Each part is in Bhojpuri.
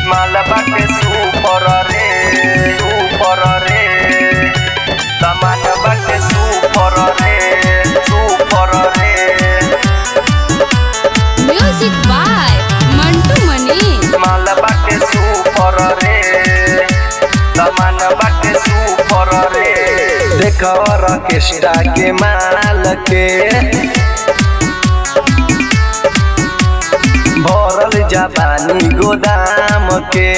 माल बाटे सुपर रे सुपर रे सामान बाटे सुपर रे सुपर रे म्यूजिक बाय मंटू मनी माल बाटे सुपर रे सामान बाटे सुपर रे देख ऑर्केस्ट्रा के माल के भरल जापानी गोदाम के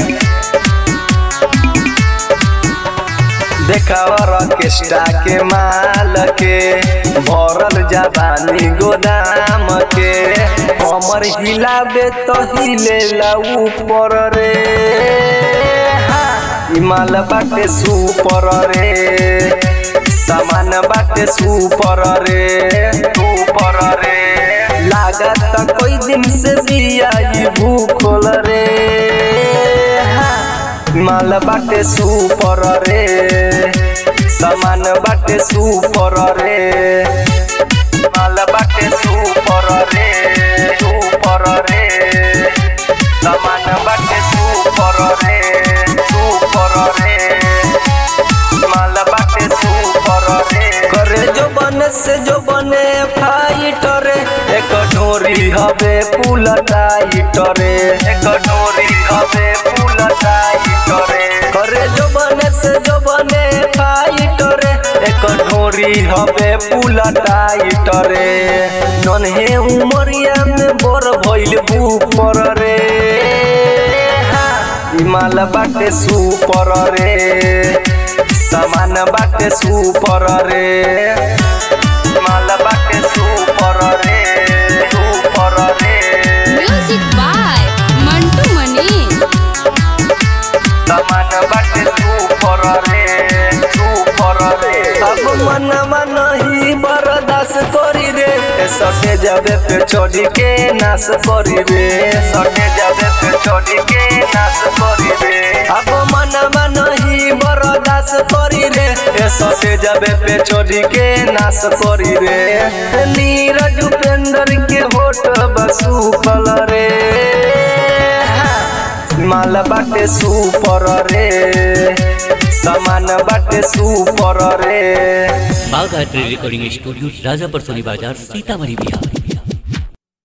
देखा ऑर्केस्ट्रा के माल के भरल जापानी गोदाम के कमर हिलाबे तो हिलेला ऊपर रे हा, ई माल बाटे सुपर रे सामान बाटे सुपर रे सुपर रे लागत कोई दिन से बिया ई भूखल रे हा, माल बाटे सुपर रे सामान बाटे सुपर रे माल बाटे सुपर रे सुपर रे सामान बाटे सुपर रे सुपर रे माल बाटे सुपर रे करे जो बने से जो बने फाइटर एक ढोरी हवे पुल टाइटर एक ढोरी हवे पुल टाइटर करे जो बने से जो बने फाइटर एक ढोरी हवे पुल टाइटर नन्हे उमरिया में बर भइल ऊपर रे हा, ई माल बाटे सुपर रे सामान बाटे सुपर रे माल बाटे सुपर रे सुपर रे म्यूजिक बाय मंटू मनी सामान बाटे सुपर रे सुपर रे अब मनवा नहीं बर्दाश्त करी रे ए सटे जाबे पे चढ़ी के नाश करी रे सटे जाबे पे चढ़ी के नाश करी रे अब मनवा नहीं बर्दाश्त करी रे ए सटे जाबे पे चढ़ी के नाश करी रे नीरज उपेंद्र के होठ बसु रे माल बाटे सुपर रे सामान बाटे सुपर रे बाघ art recording studio Rajapar Soni बाजार सीतामढ़ी बिहार